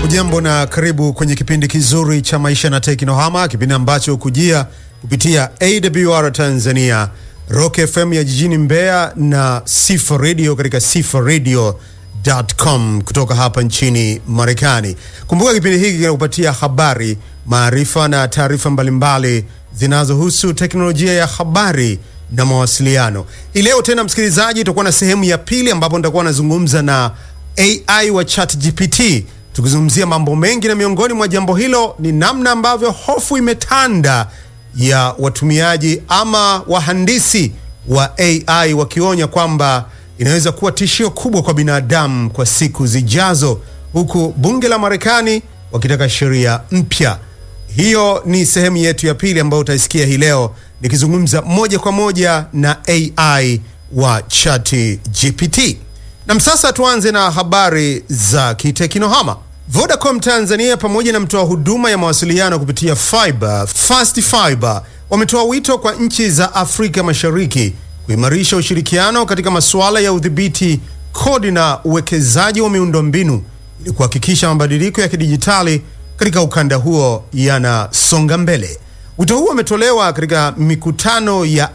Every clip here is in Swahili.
Hujambo na karibu kwenye kipindi kizuri cha maisha na teknohama, kipindi ambacho hukujia kupitia AWR Tanzania, Rock FM ya jijini Mbeya na Sifa Radio katika sifaradio.com kutoka hapa nchini Marekani. Kumbuka kipindi hiki kinakupatia habari, maarifa na taarifa mbalimbali zinazohusu teknolojia ya habari na mawasiliano. Hii leo tena, msikilizaji, tutakuwa na sehemu ya pili ambapo nitakuwa nazungumza na AI wa ChatGPT tukizungumzia mambo mengi, na miongoni mwa jambo hilo ni namna ambavyo hofu imetanda ya watumiaji ama wahandisi wa AI wakionya kwamba inaweza kuwa tishio kubwa kwa binadamu kwa siku zijazo, huku bunge la Marekani wakitaka sheria mpya. Hiyo ni sehemu yetu ya pili ambayo utaisikia hii leo nikizungumza moja kwa moja na AI wa ChatGPT. Na sasa tuanze na habari za kiteknohama. Vodacom Tanzania pamoja na mtoa huduma ya mawasiliano kupitia fiber Fast Fiber wametoa wito kwa nchi za Afrika Mashariki kuimarisha ushirikiano katika masuala ya udhibiti kodi na uwekezaji wa miundombinu ili kuhakikisha mabadiliko ya kidijitali katika ukanda huo yanasonga mbele. Wito huo umetolewa katika mikutano ya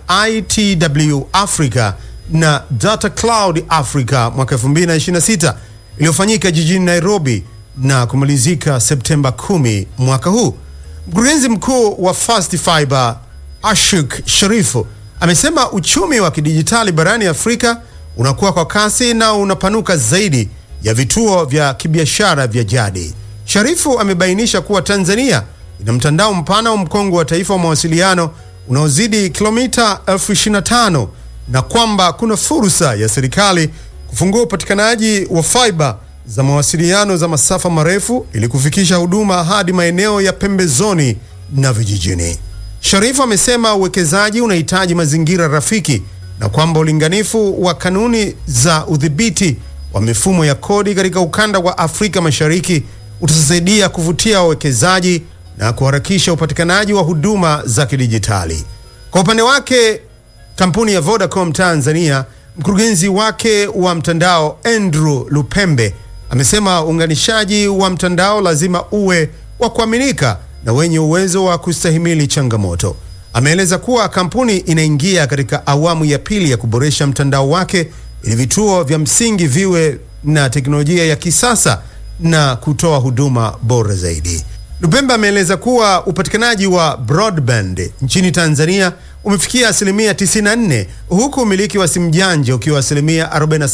ITW Africa na Data Cloud Africa mwaka 2026 iliyofanyika jijini Nairobi na kumalizika Septemba 10 mwaka huu. Mkurugenzi mkuu wa Fast Fiber Ashuk Sharifu amesema uchumi wa kidijitali barani Afrika unakuwa kwa kasi na unapanuka zaidi ya vituo vya kibiashara vya jadi. Sharifu amebainisha kuwa Tanzania ina mtandao mpana wa mkongo wa taifa wa mawasiliano unaozidi kilomita elfu 25 na kwamba kuna fursa ya serikali kufungua upatikanaji wa fiber za mawasiliano za masafa marefu ili kufikisha huduma hadi maeneo ya pembezoni na vijijini. Sharifu amesema uwekezaji unahitaji mazingira rafiki na kwamba ulinganifu wa kanuni za udhibiti wa mifumo ya kodi katika ukanda wa Afrika Mashariki utasaidia kuvutia wawekezaji na kuharakisha upatikanaji wa huduma za kidijitali. Kwa upande wake, kampuni ya Vodacom Tanzania, mkurugenzi wake wa mtandao Andrew Lupembe amesema uunganishaji wa mtandao lazima uwe wa kuaminika na wenye uwezo wa kustahimili changamoto. Ameeleza kuwa kampuni inaingia katika awamu ya pili ya kuboresha mtandao wake ili vituo vya msingi viwe na teknolojia ya kisasa na kutoa huduma bora zaidi. Lupembe ameeleza kuwa upatikanaji wa broadband nchini Tanzania umefikia asilimia 94 huku umiliki wa simu janja ukiwa asilimia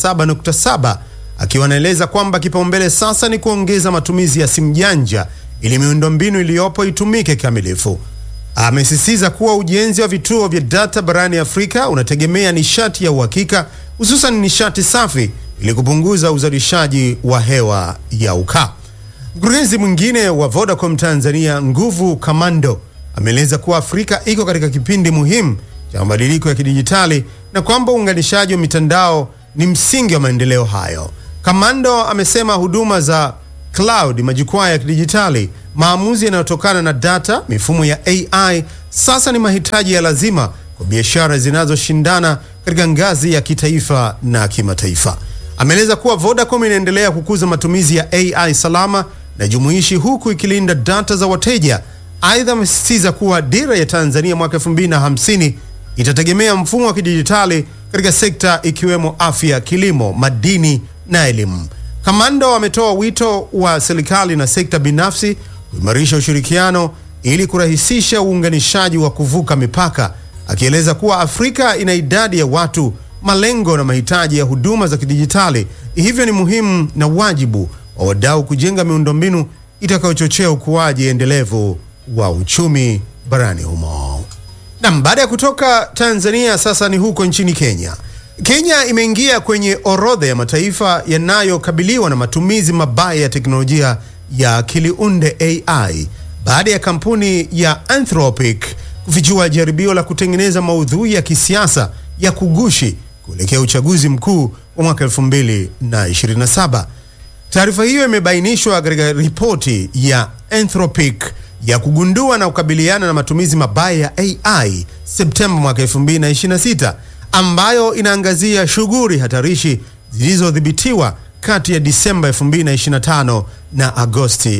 47.7, akiwa anaeleza kwamba kipaumbele sasa ni kuongeza matumizi ya simu janja ili miundombinu iliyopo itumike kikamilifu. Amesisitiza kuwa ujenzi wa vituo vya data barani Afrika unategemea nishati ya uhakika, hususan nishati safi ili kupunguza uzalishaji wa hewa ya ukaa. Mkurugenzi mwingine wa Vodacom Tanzania, Nguvu Kamando, ameeleza kuwa Afrika iko katika kipindi muhimu cha mabadiliko ya kidijitali na kwamba uunganishaji wa mitandao ni msingi wa maendeleo hayo. Kamando amesema huduma za cloud, majukwaa ya kidijitali, maamuzi yanayotokana na data, mifumo ya AI sasa ni mahitaji ya lazima kwa biashara zinazoshindana katika ngazi ya kitaifa na kimataifa. Ameeleza kuwa Vodacom inaendelea kukuza matumizi ya AI salama na jumuishi huku ikilinda data za wateja. Aidha, amesisitiza kuwa dira ya Tanzania mwaka 2050 itategemea mfumo wa kidijitali katika sekta ikiwemo afya, kilimo, madini na elimu. Kamando ametoa wito wa serikali na sekta binafsi kuimarisha ushirikiano ili kurahisisha uunganishaji wa kuvuka mipaka, akieleza kuwa Afrika ina idadi ya watu, malengo na mahitaji ya huduma za kidijitali, hivyo ni muhimu na wajibu wa wadau kujenga miundombinu itakayochochea ukuaji endelevu wa uchumi barani humo. Nam, baada ya kutoka Tanzania, sasa ni huko nchini Kenya. Kenya imeingia kwenye orodha ya mataifa yanayokabiliwa na matumizi mabaya ya teknolojia ya akili unde AI baada ya kampuni ya Anthropic kufichua jaribio la kutengeneza maudhui ya kisiasa ya kugushi kuelekea uchaguzi mkuu wa mwaka 2027. Taarifa hiyo imebainishwa katika ripoti ya Anthropic ya kugundua na kukabiliana na matumizi mabaya ya AI Septemba mwaka 2026 ambayo inaangazia shughuli hatarishi zilizodhibitiwa kati ya Disemba 2025 na Agosti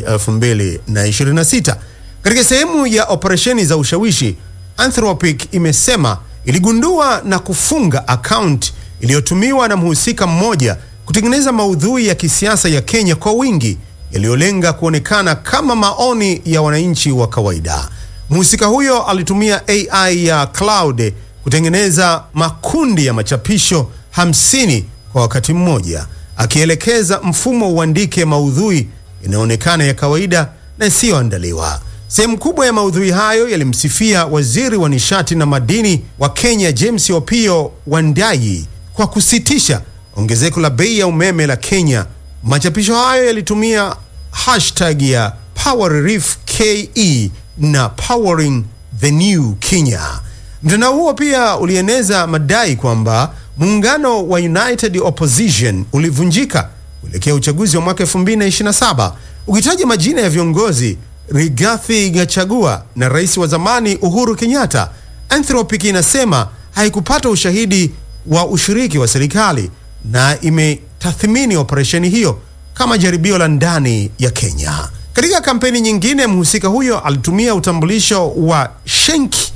2026. Katika sehemu ya operesheni za ushawishi, Anthropic imesema iligundua na kufunga akaunti iliyotumiwa na mhusika mmoja kutengeneza maudhui ya kisiasa ya Kenya kwa wingi yaliyolenga kuonekana kama maoni ya wananchi wa kawaida. Mhusika huyo alitumia AI ya cloud kutengeneza makundi ya machapisho hamsini kwa wakati mmoja, akielekeza mfumo uandike maudhui yanayoonekana ya kawaida na isiyoandaliwa. Sehemu kubwa ya maudhui hayo yalimsifia waziri wa nishati na madini wa Kenya James Opiyo Wandayi kwa kusitisha ongezeko la bei ya umeme la Kenya. Machapisho hayo yalitumia hashtag ya Power Relief KE na Powering the New Kenya. Mtandao huo pia ulieneza madai kwamba muungano wa United Opposition ulivunjika kuelekea uchaguzi wa mwaka 2027 ukitaja majina ya viongozi Rigathi Gachagua na rais wa zamani Uhuru Kenyatta. Anthropic inasema haikupata ushahidi wa ushiriki wa serikali na imetathmini operesheni hiyo kama jaribio la ndani ya Kenya. Katika kampeni nyingine, mhusika huyo alitumia utambulisho wa Shenki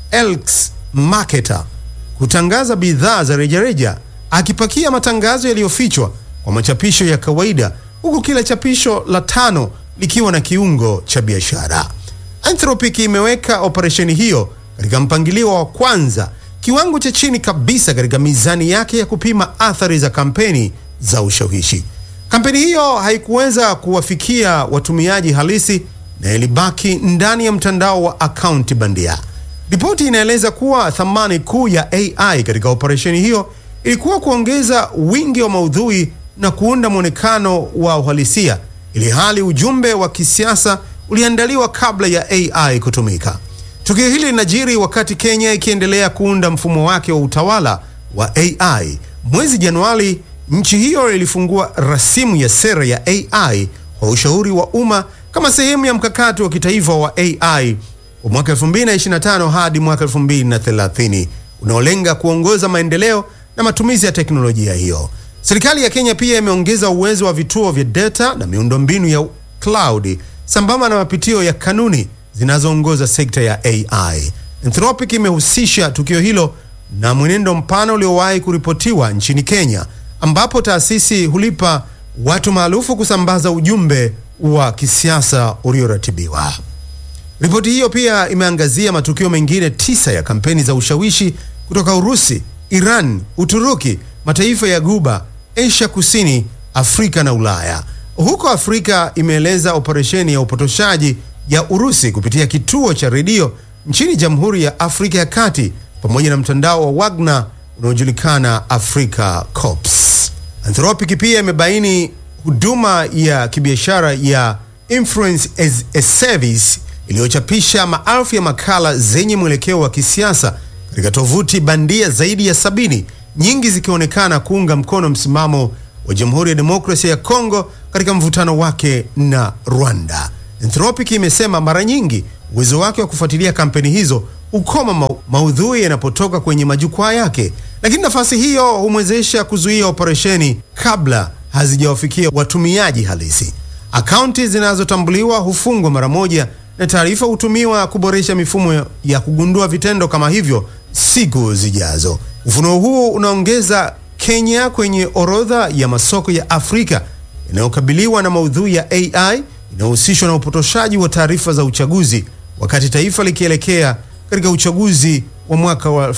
Elks Marketer kutangaza bidhaa za rejareja, akipakia matangazo yaliyofichwa kwa machapisho ya kawaida, huku kila chapisho la tano likiwa na kiungo cha biashara. Anthropic imeweka operesheni hiyo katika mpangilio wa kwanza, kiwango cha chini kabisa katika mizani yake ya kupima athari za kampeni za ushawishi. Kampeni hiyo haikuweza kuwafikia watumiaji halisi na ilibaki ndani ya mtandao wa akaunti bandia. Ripoti inaeleza kuwa thamani kuu ya AI katika operesheni hiyo ilikuwa kuongeza wingi wa maudhui na kuunda mwonekano wa uhalisia, ili hali ujumbe wa kisiasa uliandaliwa kabla ya AI kutumika. Tukio hili linajiri wakati Kenya ikiendelea kuunda mfumo wake wa utawala wa AI. Mwezi Januari, nchi hiyo ilifungua rasimu ya sera ya AI kwa ushauri wa umma kama sehemu ya mkakati wa kitaifa wa AI wa mwaka 2025 hadi mwaka 2030 unaolenga kuongoza maendeleo na matumizi ya teknolojia hiyo. Serikali ya Kenya pia imeongeza uwezo wa vituo vya data na miundombinu ya cloud sambamba na mapitio ya kanuni zinazoongoza sekta ya AI. Anthropic imehusisha tukio hilo na mwenendo mpana uliowahi kuripotiwa nchini Kenya ambapo taasisi hulipa watu maarufu kusambaza ujumbe wa kisiasa ulioratibiwa. Ripoti hiyo pia imeangazia matukio mengine tisa ya kampeni za ushawishi kutoka Urusi, Iran, Uturuki, mataifa ya Guba, Asia Kusini, Afrika na Ulaya. Huko Afrika imeeleza operesheni ya upotoshaji ya Urusi kupitia kituo cha redio nchini Jamhuri ya Afrika ya Kati pamoja na mtandao wa Wagner unaojulikana Africa Corps. Anthropic pia imebaini huduma ya kibiashara ya Influence as a Service iliyochapisha maelfu ya makala zenye mwelekeo wa kisiasa katika tovuti bandia zaidi ya sabini, nyingi zikionekana kuunga mkono msimamo wa Jamhuri ya Demokrasia ya Kongo katika mvutano wake na Rwanda. Anthropic imesema mara nyingi uwezo wake wa kufuatilia kampeni hizo ukoma ma maudhui yanapotoka kwenye majukwaa yake, lakini nafasi hiyo humwezesha kuzuia operesheni kabla hazijawafikia watumiaji halisi. Akaunti zinazotambuliwa hufungwa mara moja na taarifa hutumiwa kuboresha mifumo ya kugundua vitendo kama hivyo siku zijazo. Ufunuo huu unaongeza Kenya kwenye orodha ya masoko ya Afrika yanayokabiliwa na maudhui ya AI inayohusishwa na upotoshaji wa taarifa za uchaguzi, wakati taifa likielekea katika uchaguzi wa mwaka wa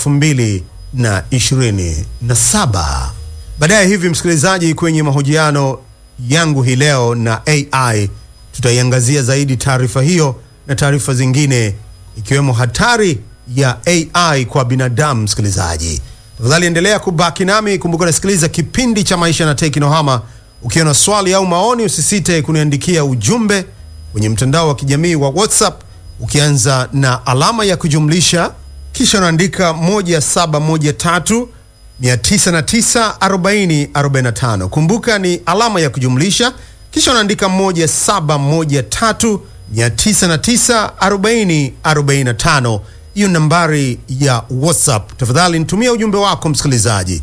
2027. Baadaye hivi, msikilizaji, kwenye mahojiano yangu hii leo na AI tutaiangazia zaidi taarifa hiyo na taarifa zingine ikiwemo hatari ya AI kwa binadamu. Msikilizaji, tafadhali endelea kubaki nami. Kumbuka nasikiliza kipindi cha Maisha na Teknohama. Ukiwa na swali au maoni, usisite kuniandikia ujumbe kwenye mtandao wa kijamii wa WhatsApp ukianza na alama ya kujumlisha kisha unaandika 1713 909 40 45. Kumbuka ni alama ya kujumlisha kisha unaandika 1713 909 40 45. Hiyo nambari ya WhatsApp. Tafadhali nitumia ujumbe wako msikilizaji.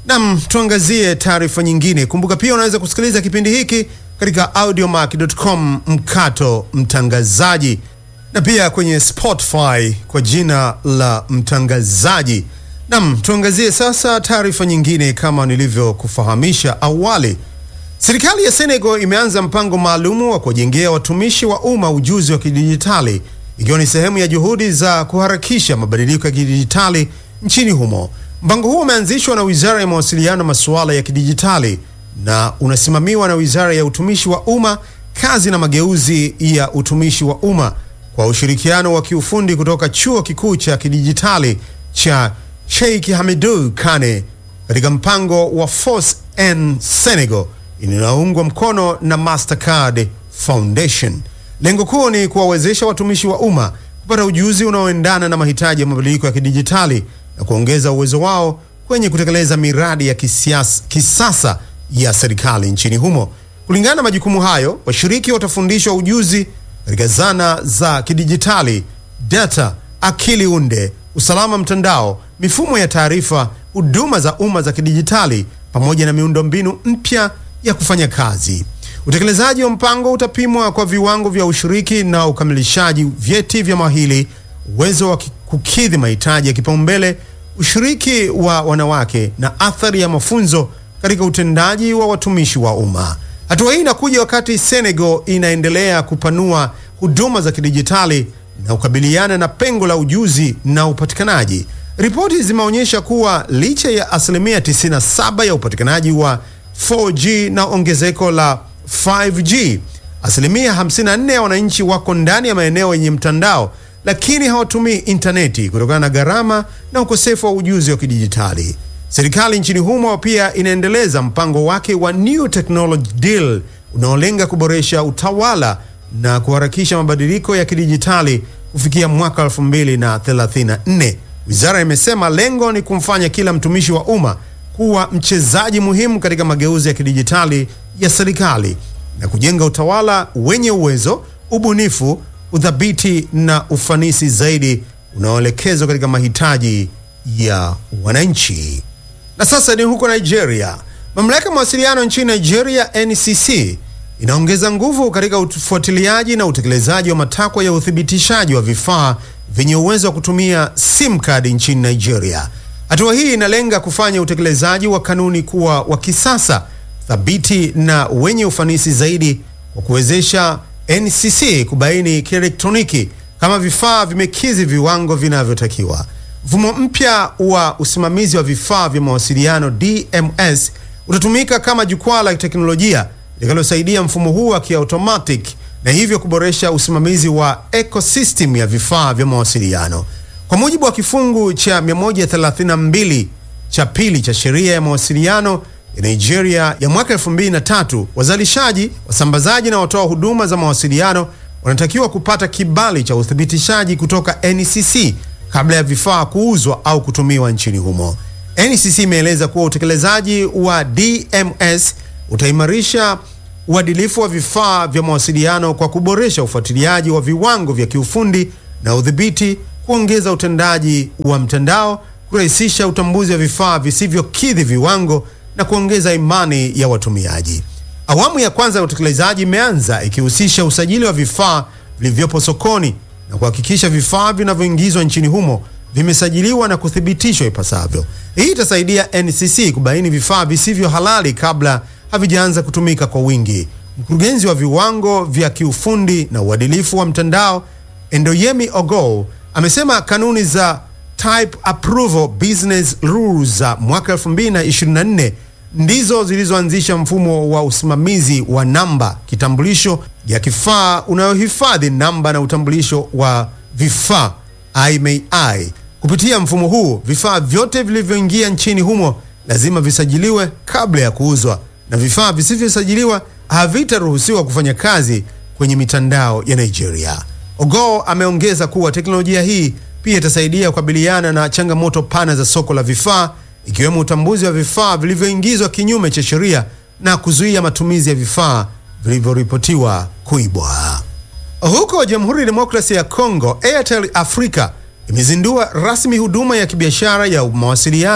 Nam, tuangazie taarifa nyingine. Kumbuka pia unaweza kusikiliza kipindi hiki katika audiomack.com mkato mtangazaji, na pia kwenye Spotify kwa jina la mtangazaji. Nam, tuangazie sasa taarifa nyingine. Kama nilivyokufahamisha awali, serikali ya Senegal imeanza mpango maalumu wa kuwajengea watumishi wa umma ujuzi wa kidijitali ikiwa ni sehemu ya juhudi za kuharakisha mabadiliko ya kidijitali nchini humo. Mpango huo umeanzishwa na Wizara ya Mawasiliano na Masuala ya Kidijitali na unasimamiwa na Wizara ya Utumishi wa Umma, Kazi na Mageuzi ya Utumishi wa Umma kwa ushirikiano wa kiufundi kutoka Chuo Kikuu cha Kidijitali cha Cheikh Hamidou Kane katika mpango wa Force en Senegal inayoungwa mkono na Mastercard Foundation. Lengo kuu ni kuwawezesha watumishi wa umma kupata ujuzi unaoendana na mahitaji ya mabadiliko ya kidijitali na kuongeza uwezo wao kwenye kutekeleza miradi ya kisiasa, kisasa ya serikali nchini humo. Kulingana na majukumu hayo, washiriki watafundishwa ujuzi katika zana za kidijitali, data, akili unde, usalama mtandao, mifumo ya taarifa, huduma za umma za kidijitali pamoja na miundombinu mpya ya kufanya kazi. Utekelezaji wa mpango utapimwa kwa viwango vya ushiriki na ukamilishaji, vyeti vya mahili, uwezo wa kukidhi mahitaji ya kipaumbele, ushiriki wa wanawake na athari ya mafunzo katika utendaji wa watumishi wa umma. Hatua hii inakuja wakati Senegal inaendelea kupanua huduma za kidijitali na kukabiliana na pengo la ujuzi na upatikanaji. Ripoti zimeonyesha kuwa licha ya asilimia 97 ya upatikanaji wa 4G na ongezeko la 5G, asilimia 54 ya wananchi wako ndani ya maeneo yenye mtandao lakini hawatumii intaneti kutokana na gharama na ukosefu wa ujuzi wa kidijitali. Serikali nchini humo pia inaendeleza mpango wake wa New Technology Deal unaolenga kuboresha utawala na kuharakisha mabadiliko ya kidijitali kufikia mwaka 2034. Wizara imesema lengo ni kumfanya kila mtumishi wa umma kuwa mchezaji muhimu katika mageuzi ya kidijitali ya serikali na kujenga utawala wenye uwezo, ubunifu, udhabiti na ufanisi zaidi unaoelekezwa katika mahitaji ya wananchi. Na sasa ni huko Nigeria. Mamlaka ya mawasiliano nchini Nigeria, NCC, inaongeza nguvu katika ufuatiliaji na utekelezaji wa matakwa ya uthibitishaji wa vifaa vyenye uwezo wa kutumia SIM card nchini Nigeria. Hatua hii inalenga kufanya utekelezaji wa kanuni kuwa wa kisasa, thabiti na wenye ufanisi zaidi kwa kuwezesha NCC kubaini kielektroniki kama vifaa vimekidhi viwango vinavyotakiwa. Mfumo mpya wa usimamizi wa vifaa vya mawasiliano DMS utatumika kama jukwaa la teknolojia litakalosaidia mfumo huu wa kiautomatic na hivyo kuboresha usimamizi wa ecosystem ya vifaa vya mawasiliano. Kwa mujibu wa kifungu cha 132 cha pili cha sheria ya mawasiliano ya Nigeria ya mwaka 2003, wazalishaji, wasambazaji na watoa huduma za mawasiliano wanatakiwa kupata kibali cha uthibitishaji kutoka NCC kabla ya vifaa kuuzwa au kutumiwa nchini humo. NCC imeeleza kuwa utekelezaji wa DMS utaimarisha uadilifu wa vifaa vya mawasiliano kwa kuboresha ufuatiliaji wa viwango vya kiufundi na udhibiti, kuongeza utendaji wa mtandao, kurahisisha utambuzi wa vifaa visivyokidhi viwango na kuongeza imani ya watumiaji. Awamu ya kwanza ya utekelezaji imeanza ikihusisha usajili wa vifaa vilivyopo sokoni na kuhakikisha vifaa vinavyoingizwa nchini humo vimesajiliwa na kuthibitishwa ipasavyo. Hii itasaidia NCC kubaini vifaa visivyo halali kabla havijaanza kutumika kwa wingi. Mkurugenzi wa viwango vya kiufundi na uadilifu wa mtandao Endoyemi Ogo amesema kanuni za Type Approval Business Rules za mwaka 2024 ndizo zilizoanzisha mfumo wa usimamizi wa namba kitambulisho ya kifaa unayohifadhi namba na utambulisho wa vifaa IMEI. Kupitia mfumo huu, vifaa vyote vilivyoingia nchini humo lazima visajiliwe kabla ya kuuzwa, na vifaa visivyosajiliwa havitaruhusiwa kufanya kazi kwenye mitandao ya Nigeria. Ogo ameongeza kuwa teknolojia hii pia itasaidia kukabiliana na changamoto pana za soko la vifaa ikiwemo utambuzi wa vifaa vilivyoingizwa kinyume cha sheria na kuzuia matumizi ya vifaa vilivyoripotiwa kuibwa. Huko Jamhuri ya Demokrasia ya Kongo, Airtel Africa imezindua rasmi huduma ya kibiashara ya mawasiliano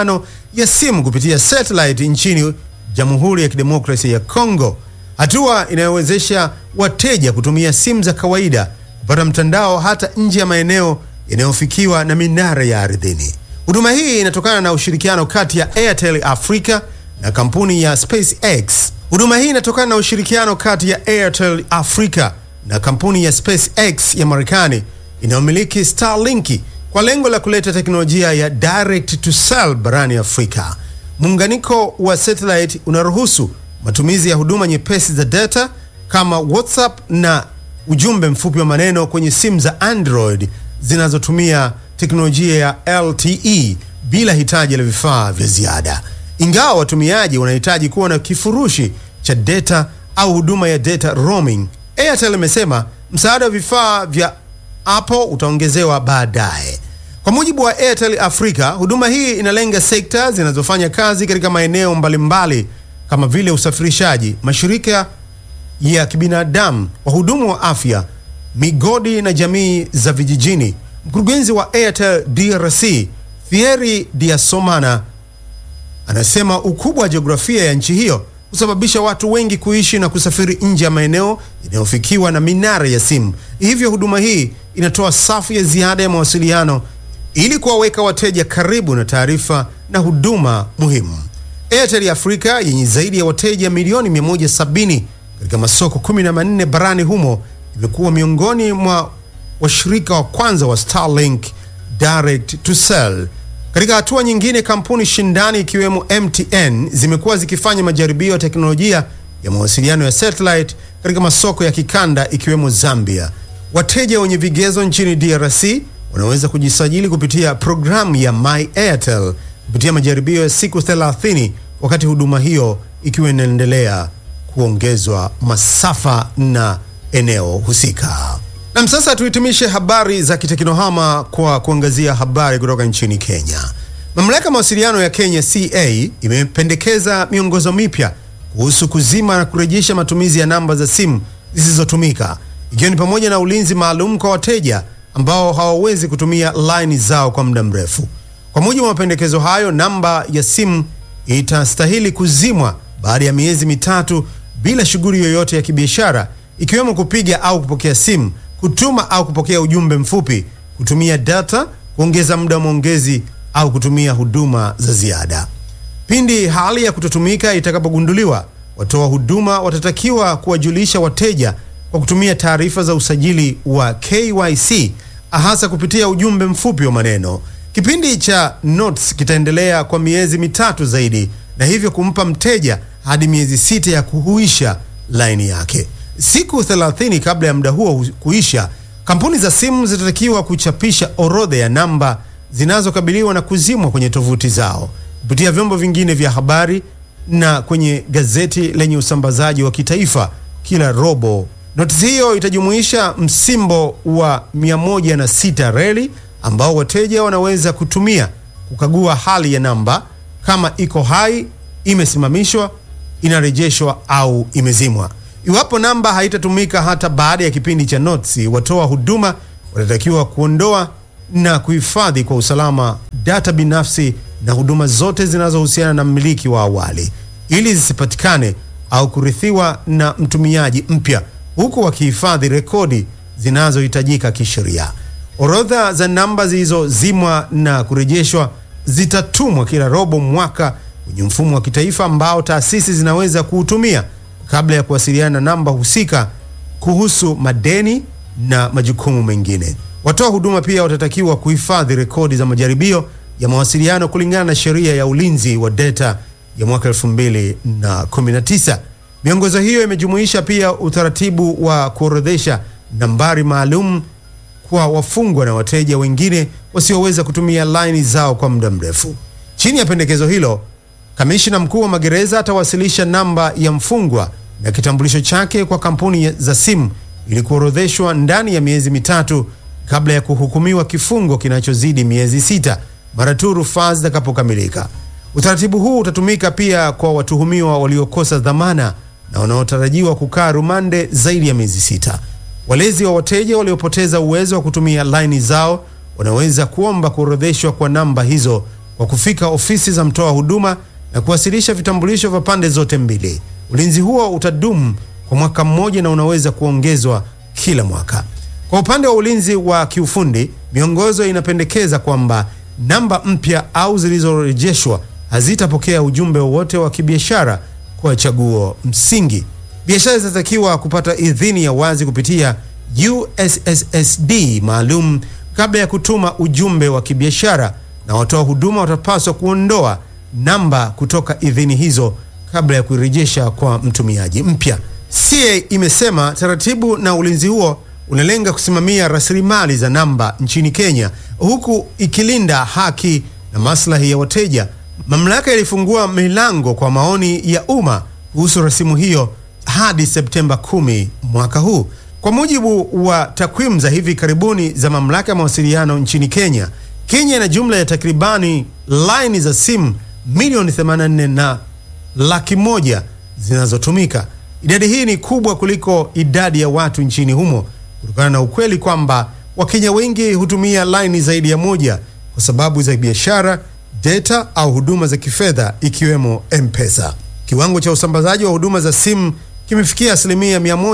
ya simu kupitia satellite nchini Jamhuri ya Kidemokrasia ya Kongo, hatua inayowezesha wateja kutumia simu za kawaida kupata mtandao hata nje ya maeneo yanayofikiwa na minara ya ardhini. Huduma hii inatokana na ushirikiano kati ya Airtel Africa na kampuni ya SpaceX. Huduma hii inatokana na ushirikiano kati ya Airtel Africa na kampuni ya SpaceX ya Marekani inayomiliki Starlink kwa lengo la kuleta teknolojia ya direct to cell barani Afrika. Muunganiko wa satellite unaruhusu matumizi ya huduma nyepesi za data kama WhatsApp na ujumbe mfupi wa maneno kwenye simu za Android zinazotumia teknolojia ya LTE bila hitaji la vifaa vya ziada. Ingawa watumiaji wanahitaji kuwa na kifurushi cha data au huduma ya data roaming, Airtel imesema msaada wa vifaa vya Apple utaongezewa baadaye. Kwa mujibu wa Airtel Africa, huduma hii inalenga sekta zinazofanya kazi katika maeneo mbalimbali kama vile usafirishaji, mashirika ya kibinadamu, wahudumu wa afya, migodi na jamii za vijijini. Mkurugenzi wa Airtel DRC Thierry Diasomana anasema ukubwa wa jiografia ya nchi hiyo husababisha watu wengi kuishi na kusafiri nje ya maeneo yanayofikiwa na minara ya simu. Hivyo huduma hii inatoa safu ya ziada ya mawasiliano ili kuwaweka wateja karibu na taarifa na huduma muhimu. Airtel Africa yenye zaidi ya wateja milioni 170 katika masoko 14 barani humo imekuwa miongoni mwa washirika wa kwanza wa Starlink direct to cell. Katika hatua nyingine, kampuni shindani ikiwemo MTN zimekuwa zikifanya majaribio ya teknolojia ya mawasiliano ya satellite katika masoko ya kikanda ikiwemo Zambia. Wateja wenye vigezo nchini DRC wanaweza kujisajili kupitia programu ya My Airtel kupitia majaribio ya siku 30 wakati huduma hiyo ikiwa inaendelea kuongezwa masafa na eneo husika. Na sasa tuhitimishe habari za kiteknohama kwa kuangazia habari kutoka nchini Kenya. Mamlaka ya mawasiliano ya Kenya CA imependekeza miongozo mipya kuhusu kuzima na kurejesha matumizi ya namba za simu zisizotumika ikiwa ni pamoja na ulinzi maalum kwa wateja ambao hawawezi kutumia laini zao kwa muda mrefu. Kwa mujibu wa mapendekezo hayo, namba ya simu itastahili kuzimwa baada ya miezi mitatu bila shughuli yoyote ya kibiashara ikiwemo kupiga au kupokea simu, kutuma au kupokea ujumbe mfupi, kutumia data, kuongeza muda wa maongezi au kutumia huduma za ziada. Pindi hali ya kutotumika itakapogunduliwa, watoa huduma watatakiwa kuwajulisha wateja kwa kutumia taarifa za usajili wa KYC hasa kupitia ujumbe mfupi wa maneno. Kipindi cha notes kitaendelea kwa miezi mitatu zaidi na hivyo kumpa mteja hadi miezi sita ya kuhuisha laini yake. Siku 30 kabla ya muda huo kuisha, kampuni za simu zitatakiwa kuchapisha orodha ya namba zinazokabiliwa na kuzimwa kwenye tovuti zao kupitia vyombo vingine vya habari na kwenye gazeti lenye usambazaji wa kitaifa kila robo. Notisi hiyo itajumuisha msimbo wa 106 reli ambao wateja wanaweza kutumia kukagua hali ya namba kama iko hai, imesimamishwa, inarejeshwa au imezimwa. Iwapo namba haitatumika hata baada ya kipindi cha notisi, watoa huduma watatakiwa kuondoa na kuhifadhi kwa usalama data binafsi na huduma zote zinazohusiana na mmiliki wa awali ili zisipatikane au kurithiwa na mtumiaji mpya, huku wakihifadhi rekodi zinazohitajika kisheria. Orodha za namba zilizozimwa na kurejeshwa zitatumwa kila robo mwaka kwenye mfumo wa kitaifa ambao taasisi zinaweza kuutumia kabla ya kuwasiliana na namba husika kuhusu madeni na majukumu mengine. Watoa huduma pia watatakiwa kuhifadhi rekodi za majaribio ya mawasiliano kulingana na sheria ya ulinzi wa data ya mwaka 2019. Miongozo hiyo imejumuisha pia utaratibu wa kuorodhesha nambari maalum kwa wafungwa na wateja wengine wasioweza kutumia laini zao kwa muda mrefu. Chini ya pendekezo hilo, kamishna mkuu wa magereza atawasilisha namba ya mfungwa na kitambulisho chake kwa kampuni za simu ili kuorodheshwa ndani ya miezi mitatu kabla ya kuhukumiwa kifungo kinachozidi miezi sita mara tu rufaa zitakapokamilika. Utaratibu huu utatumika pia kwa watuhumiwa waliokosa dhamana na wanaotarajiwa kukaa rumande zaidi ya miezi sita. Walezi wa wateja waliopoteza uwezo wa kutumia laini zao wanaweza kuomba kuorodheshwa kwa namba hizo kwa kufika ofisi za mtoa huduma na kuwasilisha vitambulisho vya pande zote mbili. Ulinzi huo utadumu kwa mwaka mmoja na unaweza kuongezwa kila mwaka. Kwa upande wa ulinzi wa kiufundi, miongozo inapendekeza kwamba namba mpya au zilizorejeshwa hazitapokea ujumbe wowote wa kibiashara kwa chaguo msingi. Biashara zitatakiwa kupata idhini ya wazi kupitia USSD maalum kabla ya kutuma ujumbe wa kibiashara, na watoa huduma watapaswa kuondoa namba kutoka idhini hizo kabla ya kuirejesha kwa mtumiaji mpya. CA imesema taratibu na ulinzi huo unalenga kusimamia rasilimali za namba nchini Kenya huku ikilinda haki na maslahi ya wateja. Mamlaka ilifungua milango kwa maoni ya umma kuhusu rasimu hiyo hadi Septemba 10 mwaka huu. Kwa mujibu wa takwimu za hivi karibuni za mamlaka ya mawasiliano nchini Kenya, Kenya ina jumla ya takribani laini za simu milioni 84 na laki moja zinazotumika. Idadi hii ni kubwa kuliko idadi ya watu nchini humo kutokana na ukweli kwamba Wakenya wengi hutumia laini zaidi ya moja kwa sababu za biashara, data au huduma za kifedha ikiwemo M-Pesa. Kiwango cha usambazaji wa huduma za simu kimefikia asilimia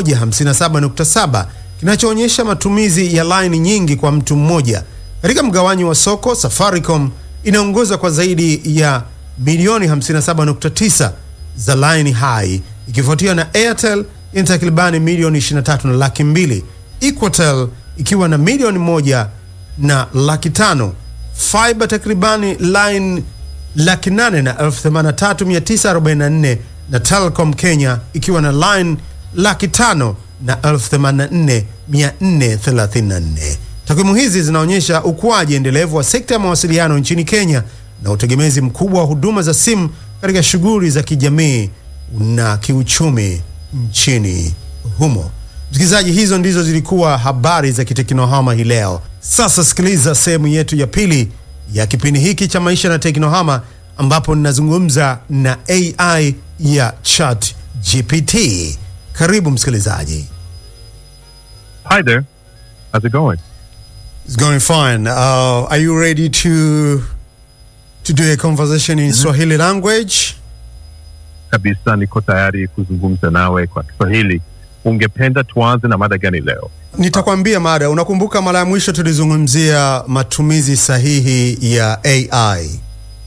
157.7 kinachoonyesha matumizi ya laini nyingi kwa mtu mmoja. Katika mgawanyo wa soko, Safaricom inaongoza kwa zaidi ya milioni 57.9 za laini hai ikifuatiwa na Airtel yenye takribani milioni 23 na laki mbili, Equatel ikiwa na milioni moja na laki tano, Fiber takribani line laki nane na elfu themanini na tatu mia tisa arobaini na nne na Telcom Kenya ikiwa na line laki tano na elfu themanini na nne mia nne thelathini na nne. Takwimu hizi zinaonyesha ukuaji endelevu wa sekta ya mawasiliano nchini Kenya na utegemezi mkubwa wa huduma za simu katika shughuli za kijamii na kiuchumi nchini humo. Msikilizaji, hizo ndizo zilikuwa habari za kiteknohama hii leo. Sasa sikiliza sehemu yetu ya pili ya kipindi hiki cha maisha na teknohama, ambapo ninazungumza na AI ya Chat GPT. Karibu msikilizaji. Hi there. How's it going? It's going fine. Uh, are you ready to to do a conversation in Swahili language? Kabisa, niko tayari kuzungumza nawe kwa Kiswahili. Ungependa tuanze na mada gani leo? Nitakwambia mada. Unakumbuka mara ya mwisho tulizungumzia matumizi sahihi ya AI.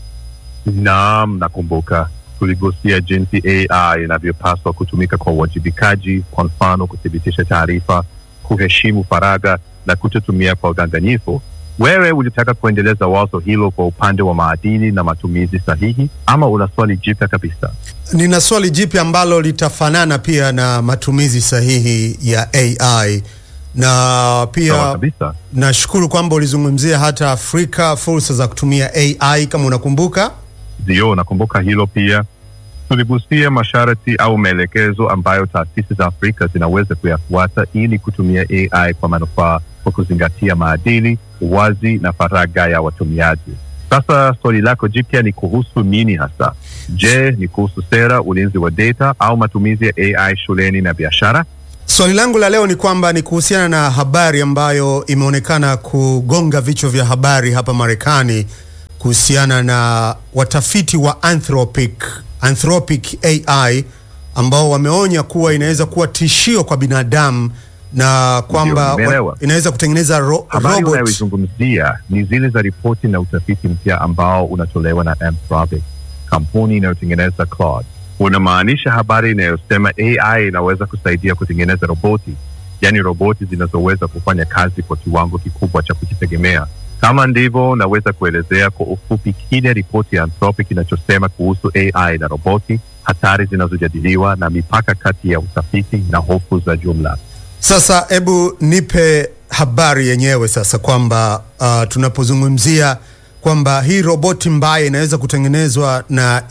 Naam, nakumbuka tuligusia jinsi AI inavyopaswa kutumika kwa uwajibikaji, kwa mfano kuthibitisha taarifa, kuheshimu faragha na kutotumia kwa udanganyifu. Wewe ulitaka kuendeleza wazo hilo kwa upande wa maadili na matumizi sahihi, ama una swali jipya kabisa? Nina swali jipya ambalo litafanana pia na matumizi sahihi ya AI na Sawa pia kabisa. nashukuru kwamba ulizungumzia hata Afrika fursa za kutumia AI kama unakumbuka. Ndio, nakumbuka hilo pia. Tuligusia masharti au maelekezo ambayo taasisi za Afrika zinaweza kuyafuata ili kutumia AI kwa manufaa kwa kuzingatia maadili, uwazi na faragha ya watumiaji. Sasa swali lako jipya ni kuhusu nini hasa? Je, ni kuhusu sera, ulinzi wa data au matumizi ya AI shuleni na biashara? Swali langu la leo ni kwamba ni kuhusiana na habari ambayo imeonekana kugonga vichwa vya habari hapa Marekani kuhusiana na watafiti wa Anthropic, Anthropic AI ambao wameonya kuwa inaweza kuwa tishio kwa binadamu na kwamba nimeelewa. wa- inaweza kutengeneza ro Habari robot. unayoizungumzia ni zile za ripoti na utafiti mpya ambao unatolewa na Anthropic, kampuni inayotengeneza Claude. Unamaanisha habari inayosema AI inaweza kusaidia kutengeneza roboti, yaani roboti zinazoweza kufanya kazi kwa kiwango kikubwa cha kujitegemea. Kama ndivyo, naweza kuelezea kwa ufupi kile ripoti ya Anthropic inachosema kuhusu AI na roboti, hatari zinazojadiliwa na mipaka kati ya utafiti na hofu za jumla. Sasa hebu nipe habari yenyewe sasa, kwamba uh, tunapozungumzia kwamba hii roboti mbaya inaweza kutengenezwa na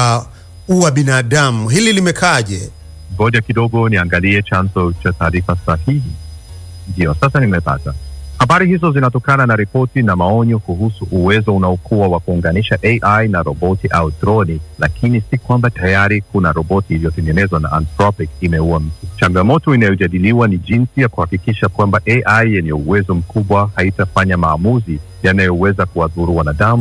ikaua binadamu, hili limekaaje? ngoja kidogo niangalie chanzo cha taarifa sahihi. Ndio, sasa nimepata. Habari hizo zinatokana na ripoti na maonyo kuhusu uwezo unaokuwa wa kuunganisha AI na roboti au droni, lakini si kwamba tayari kuna roboti iliyotengenezwa na Anthropic imeua mtu. Changamoto inayojadiliwa ni jinsi ya kuhakikisha kwamba AI yenye uwezo mkubwa haitafanya maamuzi yanayoweza kuwadhuru wanadamu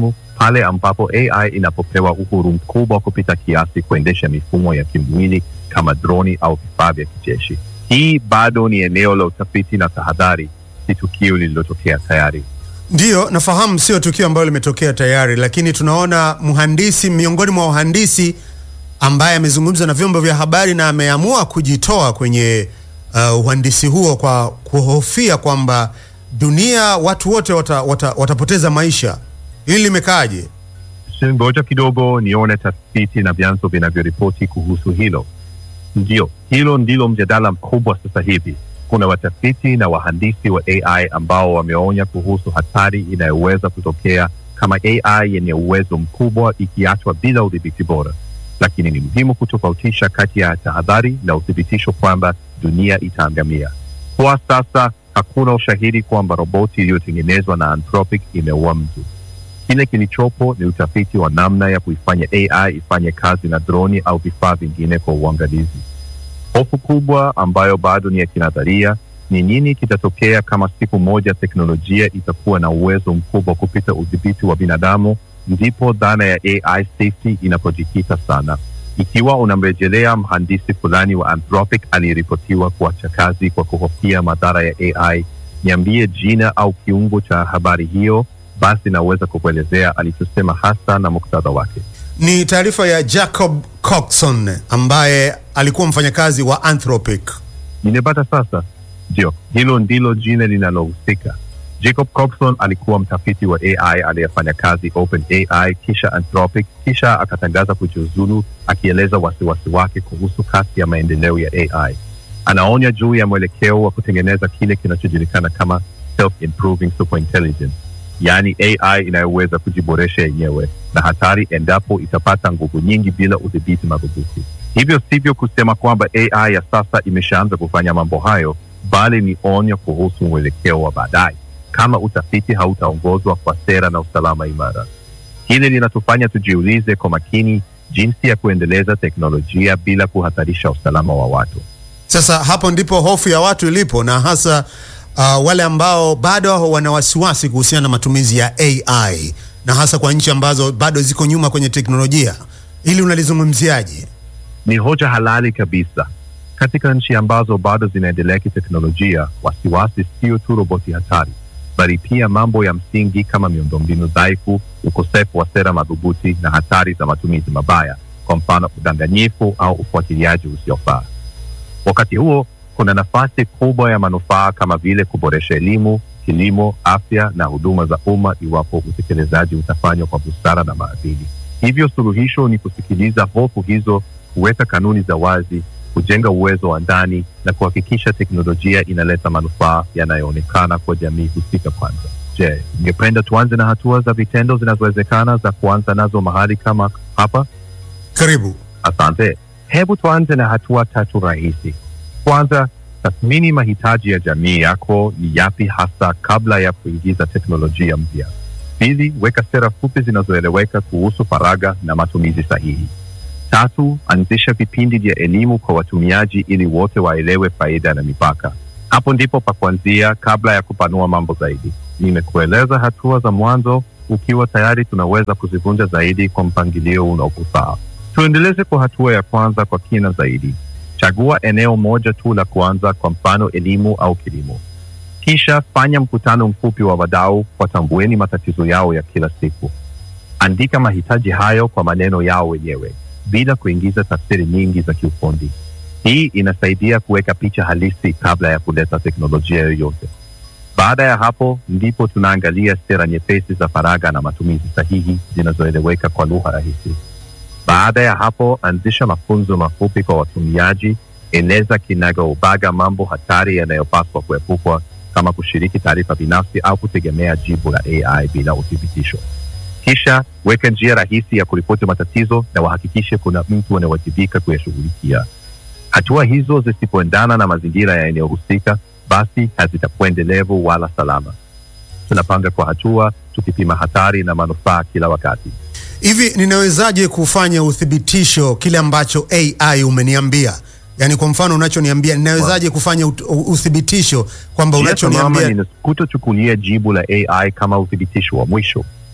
pale ambapo AI inapopewa uhuru mkubwa kupita kiasi kuendesha mifumo ya kimwili kama droni au vifaa vya kijeshi. Hii bado ni eneo la utafiti na tahadhari, si tukio lililotokea tayari. Ndiyo, nafahamu sio tukio ambalo limetokea tayari, lakini tunaona mhandisi miongoni mwa wahandisi ambaye amezungumza na vyombo vya habari na ameamua kujitoa kwenye uh, uhandisi huo kwa kuhofia kwamba dunia watu wote wata, wata, watapoteza maisha. Hili limekaaje? Ngoja kidogo nione tafiti na vyanzo vinavyoripoti kuhusu hilo. Ndio, hilo ndilo mjadala mkubwa sasa hivi. Kuna watafiti na wahandisi wa AI ambao wameonya kuhusu hatari inayoweza kutokea kama AI yenye uwezo mkubwa ikiachwa bila udhibiti bora, lakini ni muhimu kutofautisha kati ya tahadhari na uthibitisho kwamba dunia itaangamia. Kwa sasa hakuna ushahidi kwamba roboti iliyotengenezwa na Anthropic imeua mtu. Kile kilichopo ni utafiti wa namna ya kuifanya AI ifanye kazi na droni au vifaa vingine kwa uangalizi. Hofu kubwa ambayo bado ni ya kinadharia ni nini kitatokea kama siku moja teknolojia itakuwa na uwezo mkubwa kupita udhibiti wa binadamu. Ndipo dhana ya AI safety inapojikita sana. Ikiwa unamrejelea mhandisi fulani wa Anthropic aliyeripotiwa kuacha kazi kwa kuhofia madhara ya AI, niambie jina au kiungo cha habari hiyo, basi naweza kukuelezea alichosema hasa na muktadha wake. Ni taarifa ya Jacob Coxon ambaye alikuwa mfanyakazi wa Anthropic. Nimepata sasa. Ndio, hilo ndilo jina linalohusika. Jacob Coxon alikuwa mtafiti wa AI aliyefanya kazi OpenAI, kisha Anthropic, kisha akatangaza kujiuzulu, akieleza wasiwasi wake kuhusu kasi ya maendeleo ya AI. Anaonya juu ya mwelekeo wa kutengeneza kile kinachojulikana kama self-improving superintelligence, yaani AI inayoweza kujiboresha yenyewe na hatari endapo itapata nguvu nyingi bila udhibiti madhubuti. Hivyo sivyo kusema kwamba AI ya sasa imeshaanza kufanya mambo hayo, bali ni onyo kuhusu mwelekeo wa baadaye kama utafiti hautaongozwa kwa sera na usalama imara. Hili linatufanya tujiulize kwa makini jinsi ya kuendeleza teknolojia bila kuhatarisha usalama wa watu. Sasa hapo ndipo hofu ya watu ilipo, na hasa uh, wale ambao bado wana wasiwasi kuhusiana na matumizi ya AI na hasa kwa nchi ambazo bado ziko nyuma kwenye teknolojia. Hili unalizungumziaje? Ni hoja halali kabisa. Katika nchi ambazo bado zinaendelea kiteknolojia, wasiwasi sio tu roboti hatari, bali pia mambo ya msingi kama miundombinu dhaifu, ukosefu wa sera madhubuti na hatari za matumizi mabaya, kwa mfano udanganyifu au ufuatiliaji usiofaa. Wakati huo, kuna nafasi kubwa ya manufaa kama vile kuboresha elimu, kilimo, afya na huduma za umma iwapo utekelezaji utafanywa kwa busara na maadili. Hivyo suluhisho ni kusikiliza hofu hizo, kuweka kanuni za wazi, kujenga uwezo wa ndani na kuhakikisha teknolojia inaleta manufaa yanayoonekana kwa jamii husika kwanza. Je, ungependa tuanze na hatua za vitendo zinazowezekana za kuanza nazo mahali kama hapa? Karibu. Asante. Hebu tuanze na hatua tatu rahisi. Kwanza, tathmini mahitaji ya jamii yako ni yapi hasa kabla ya kuingiza teknolojia mpya. Pili, weka sera fupi zinazoeleweka kuhusu faragha na matumizi sahihi. Tatu, anzisha vipindi vya elimu kwa watumiaji ili wote waelewe faida na mipaka. Hapo ndipo pa kuanzia kabla ya kupanua mambo zaidi. Nimekueleza hatua za mwanzo, ukiwa tayari tunaweza kuzivunja zaidi kwa mpangilio unaokufaa. Tuendeleze kwa hatua ya kwanza kwa kina zaidi. Chagua eneo moja tu la kuanza, kwa mfano elimu au kilimo. Kisha fanya mkutano mfupi wa wadau, watambueni matatizo yao ya kila siku. Andika mahitaji hayo kwa maneno yao wenyewe bila kuingiza tafsiri nyingi za kiufundi. Hii inasaidia kuweka picha halisi kabla ya kuleta teknolojia yoyote. Baada ya hapo, ndipo tunaangalia sera nyepesi za faragha na matumizi sahihi zinazoeleweka kwa lugha rahisi. Baada ya hapo, anzisha mafunzo mafupi kwa watumiaji. Eleza kinagaubaga mambo hatari yanayopaswa kuepukwa, kama kushiriki taarifa binafsi au kutegemea jibu la AI bila uthibitisho. Kisha weka njia rahisi ya kuripoti matatizo na wahakikishe kuna mtu anayewajibika kuyashughulikia. Hatua hizo zisipoendana na mazingira ya eneo husika, basi hazitakuwa endelevu wala salama. Tunapanga kwa hatua, tukipima hatari na manufaa kila wakati. Hivi ninawezaje kufanya uthibitisho kile ambacho AI umeniambia? Yaani kwa mfano unachoniambia ninawezaje kufanya ut- u- uthibitisho kwamba Njia salama unachoniambia ni kutochukulia jibu la AI kama uthibitisho wa mwisho.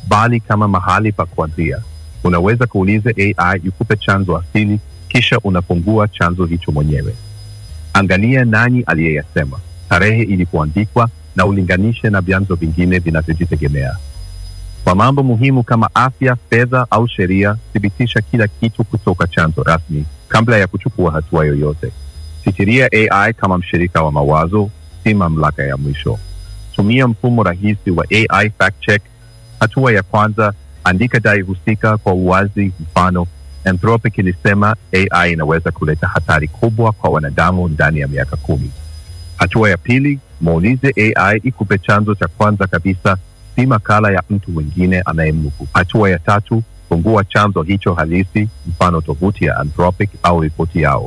bali kama mahali pa kuanzia. Unaweza kuuliza AI ikupe chanzo asili, kisha unafungua chanzo hicho mwenyewe. Angalia nani aliyeyasema, tarehe ilipoandikwa, na ulinganishe na vyanzo vingine vinavyojitegemea. Kwa mambo muhimu kama afya, fedha au sheria, thibitisha kila kitu kutoka chanzo rasmi kabla ya kuchukua hatua yoyote. Fikiria AI kama mshirika wa mawazo, si mamlaka ya mwisho. Tumia mfumo rahisi wa AI fact check. Hatua ya kwanza, andika dai husika kwa uwazi. Mfano, Anthropic ilisema AI inaweza kuleta hatari kubwa kwa wanadamu ndani ya miaka kumi. Hatua ya pili, muulize AI ikupe chanzo cha kwanza kabisa, si makala ya mtu mwingine anayemnuku. Hatua ya tatu, fungua chanzo hicho halisi, mfano tovuti ya Anthropic au ripoti yao.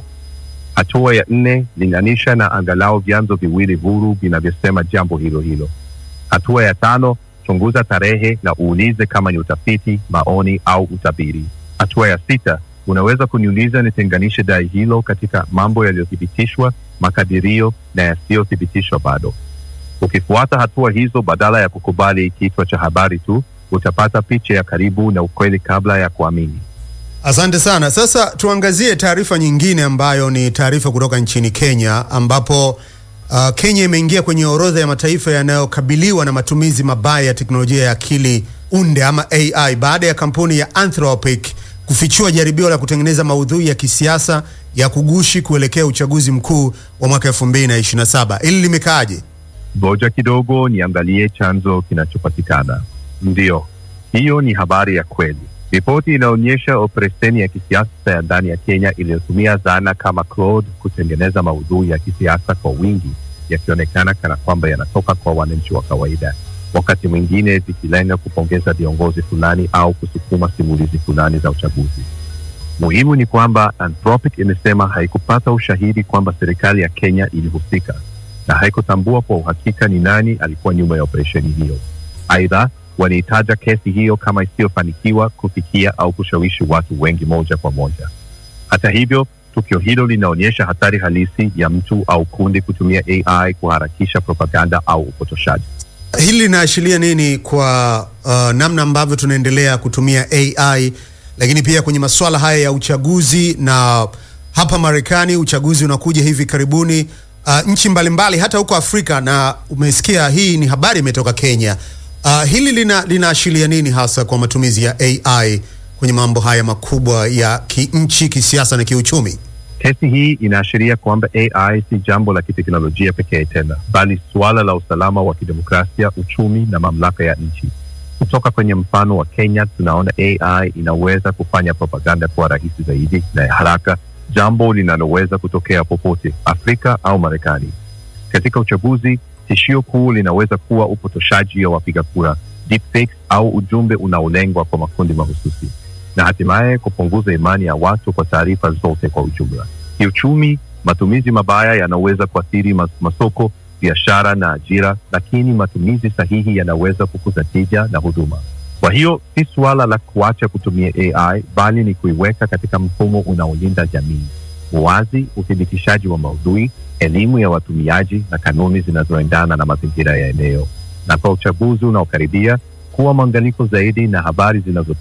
Hatua ya nne, linganisha na angalau vyanzo viwili huru vinavyosema jambo hilo hilo. Hatua ya tano, chunguza tarehe na uulize kama ni utafiti, maoni au utabiri. Hatua ya sita, unaweza kuniuliza nitenganishe dai hilo katika mambo yaliyothibitishwa, makadirio na yasiyothibitishwa bado. Ukifuata hatua hizo badala ya kukubali kichwa cha habari tu, utapata picha ya karibu na ukweli kabla ya kuamini. Asante sana. Sasa tuangazie taarifa nyingine ambayo ni taarifa kutoka nchini Kenya ambapo uh, Kenya imeingia kwenye orodha ya mataifa yanayokabiliwa na matumizi mabaya ya teknolojia ya akili unde ama AI baada ya kampuni ya Anthropic kufichua jaribio la kutengeneza maudhui ya kisiasa ya kugushi kuelekea uchaguzi mkuu wa mwaka 2027. Hili limekaaje? Ngoja kidogo niangalie chanzo kinachopatikana. Ndiyo, hiyo ni habari ya kweli. Ripoti inaonyesha operesheni ya kisiasa ya ndani ya Kenya iliyotumia zana kama Claude kutengeneza maudhui ya kisiasa kwa wingi, yakionekana kana kwamba yanatoka kwa wananchi wa kawaida, wakati mwingine zikilenga kupongeza viongozi fulani au kusukuma simulizi fulani za uchaguzi. Muhimu ni kwamba Anthropic imesema haikupata ushahidi kwamba serikali ya Kenya ilihusika na haikutambua kwa uhakika ni nani alikuwa nyuma ya operesheni hiyo. Aidha, waliitaja kesi hiyo kama isiyofanikiwa kufikia au kushawishi watu wengi moja kwa moja. Hata hivyo, tukio hilo linaonyesha hatari halisi ya mtu au kundi kutumia AI kuharakisha propaganda au upotoshaji. Hili linaashiria nini kwa uh, namna ambavyo tunaendelea kutumia AI, lakini pia kwenye masuala haya ya uchaguzi, na hapa Marekani uchaguzi unakuja hivi karibuni, uh, nchi mbalimbali hata huko Afrika, na umesikia hii ni habari imetoka Kenya. Uh, hili lina linaashiria nini hasa kwa matumizi ya AI kwenye mambo haya makubwa ya kinchi, kisiasa na kiuchumi? Kesi hii inaashiria kwamba AI si jambo la kiteknolojia pekee tena, bali suala la usalama wa kidemokrasia, uchumi na mamlaka ya nchi. Kutoka kwenye mfano wa Kenya, tunaona AI inaweza kufanya propaganda kuwa rahisi zaidi na ya haraka, jambo linaloweza kutokea popote Afrika au Marekani. Katika uchaguzi, tishio kuu linaweza kuwa upotoshaji wa wapiga kura, deepfakes au ujumbe unaolengwa kwa makundi mahususi na hatimaye kupunguza imani ya watu kwa taarifa zote kwa ujumla. Kiuchumi, matumizi mabaya yanaweza kuathiri mas masoko, biashara na ajira, lakini matumizi sahihi yanaweza kukuza tija na huduma. Kwa hiyo si suala la kuacha kutumia AI, bali ni kuiweka katika mfumo unaolinda jamii, uwazi, uthibitishaji wa maudhui, elimu ya watumiaji na kanuni zinazoendana na mazingira ya eneo. Na kwa uchaguzi unaokaribia, kuwa mwangalifu zaidi na habari zinazotoka